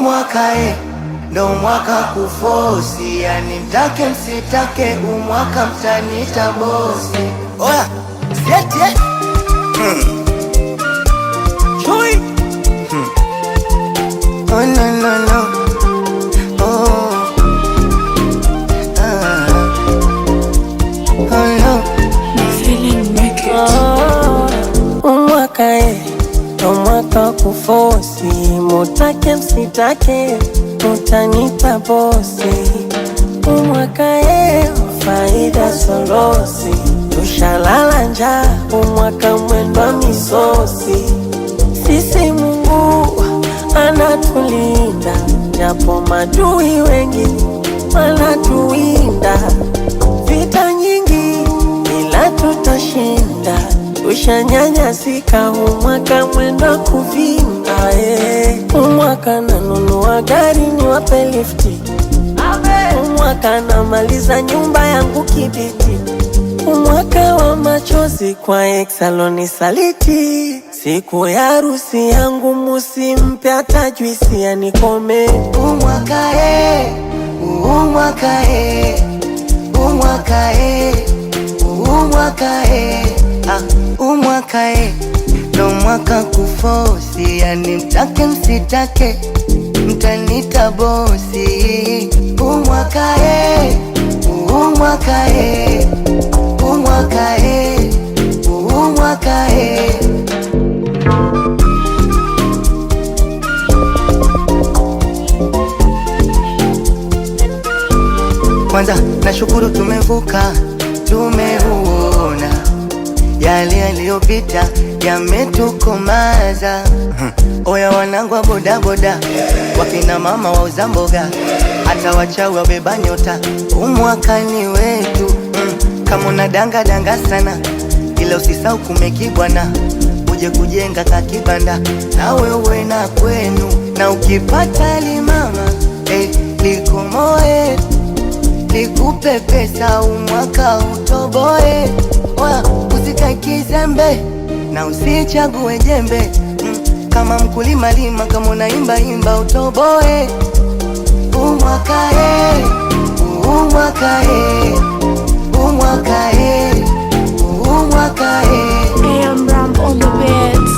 umwaka e, ndo mwaka kufosi, yani mtake msitake, umwaka mtanita bosi. Oya, sieti eh? Chui. Oh, no, no, no. Oh. Ah. Oh, no. Umwaka e, ndo mwaka kufosi, mutake msitake, mutanita bosi. Umwaka e, faida sorosi, tushalala njaa, umwaka mwendwa misosi. Sisi Mungu anatulinda, japo madui wengi wanatuwinda. Vita nyingi ila tutashinda, tushanyanyasika, umwaka mwenda kuvimba. eh. Umwaka nanunua gari niwape lifti, umwaka namaliza nyumba yangu kibiti, umwaka wa machozi kwa exaloni saliti. Siku ya harusi yangu musimpe hata juisi anikome. Umwaka e, umwaka e, umwaka e, umwaka e, ah, umwaka e, ndo mwaka kufosi, yani mtake msitake, mtanita bosi. Umwaka e, umwaka e, umwaka e, umwaka e. Kwanza nashukuru tumevuka, tumeuona yale yaliyopita yametukomaza. Hmm. Oya wanangu wa bodaboda, wakina mama wauza mboga, hata wachawi wabeba nyota, umwakani wetu. Hmm. Kama una danga danga sana, ila usisau kumekibwana, uje kujenga kakibanda na wewe na kwenu, na ukipata limama eh, likomoe nikupe pesa umwaka utoboe, wa usikae kizembe na usichague jembe mm, kama mkulima lima, kama unaimba imba utoboe umwaka e, umwaka e, umwaka e, umwaka e. AM Ram on the beats.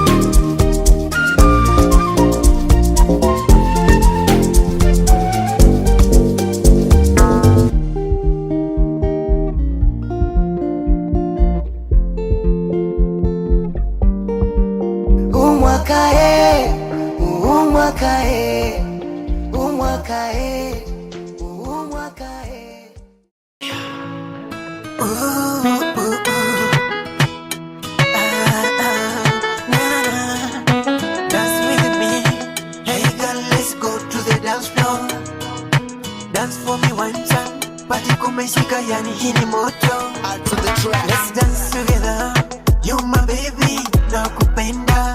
umwaka e, umwaka e, umwaka e, umwaka e. Dance with me. Hey girl, let's go to the dance floor. Dance for me one time. Party kumeshika yani hii ni moto. Let's dance together. You my baby, nakupenda.